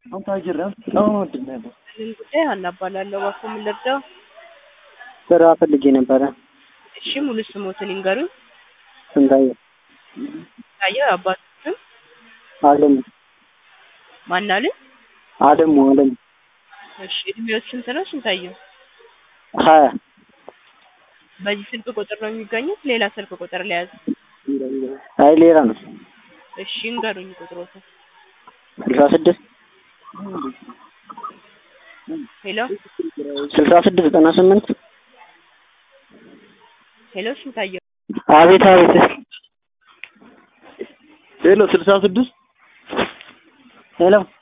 ምን ጉዳይ ሀና እባላለሁ። እባክዎ ምን ልርዳው? ስራ ፈልጌ ነበረ። እሺ ሙሉ ስሞትን ይንገሩኝ። ስንታየው ታየው አባቱ ስም አለሙ ማን አለ? አለሙ አለሙ እሺ እድሜዎት ስንት ነው ስንታየው? ሀያ በዚህ ስልክ ቁጥር ነው የሚገኙት? ሌላ ስልክ ቁጥር ለያዝ? አይ ሌላ ነው። እሺ ይንገሩኝ ቁጥሮትን። ስልሳ ስድስት ሄሎ ስልሳ ስድስት ዘጠና ስምንት ሄሎ ስንታየው አቤት አቤት ሄሎ ስልሳ ስድስት ሄሎ